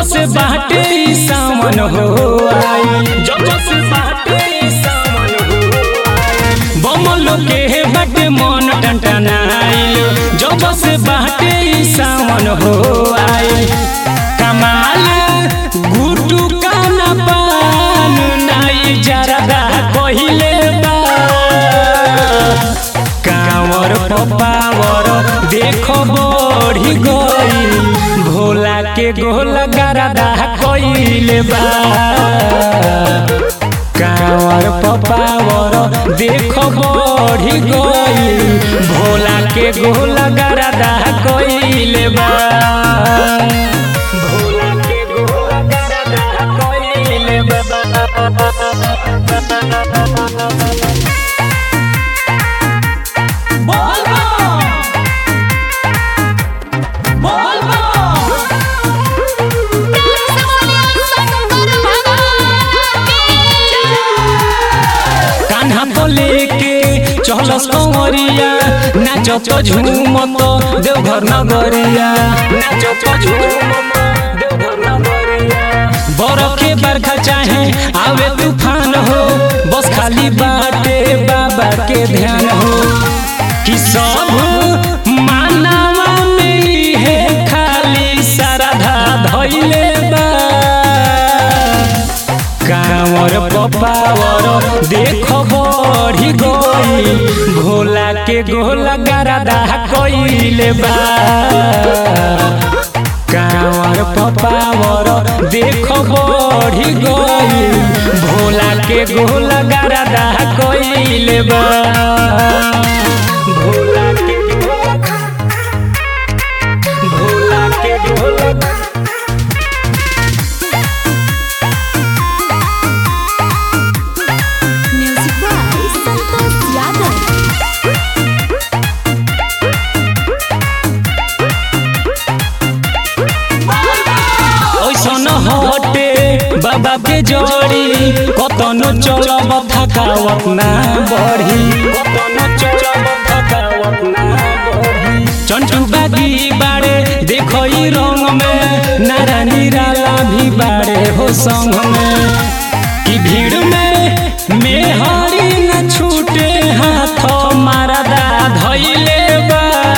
से बाटे ई सावन हो आई जब से बाटे ई सावन हो आई बमलो के बाटे मन टंटनाइल जब से बाटे ई सावन हो आई कमाल गुटू काना पान नाई जरदा कहिले बा कांवर पपावर देखो बढ़ी गई भोला के गोल गरदा कइले बा कांवर पपावर देखो बढ़ी गई भोला के गोल गरदा कइले बा भोला के गोल गरदा कइले बा कान्हा तो लेके चलस कंवरिया नाचो तो झूमत देवघर नगरिया नाचो तो झूमत देवघर नगरिया बरफ के बरखा चाहे आवे तूफान हो बस खाली बाटे बाबा के ध्यान हो कि सब मानवा में ही है खाली श्रद्धा धइले बा कांवर पपावर देखो बढ़ी गई भोला के गोल गरदा कइले बा कांवर पपावर देखो बढ़ी गई भोला के गोल गरदा कइले बा भोला के गोल भोला के गोल Music by Santos Yadav. ओइसन हटे बाबा के जोड़ी कतनो चलब थकावत ना बढ़ी कतनो चलब थकावत ना बढ़ी चंटू बागी बाड़े देखो ई रंग में नारा निराला भी बाड़े हो संग में कि भीड़ में मेहरी न छूटे हाथ मारदा धइले बा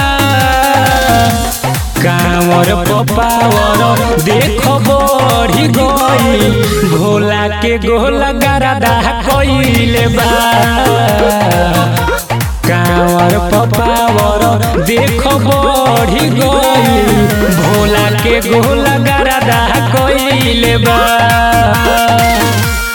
कांवर पपावर देखो बढ़ी गई भोला के गोल गरदा कइले बा कांवर पपावर देखो बढ़ी गई भोला के गोल गरदा कइले बा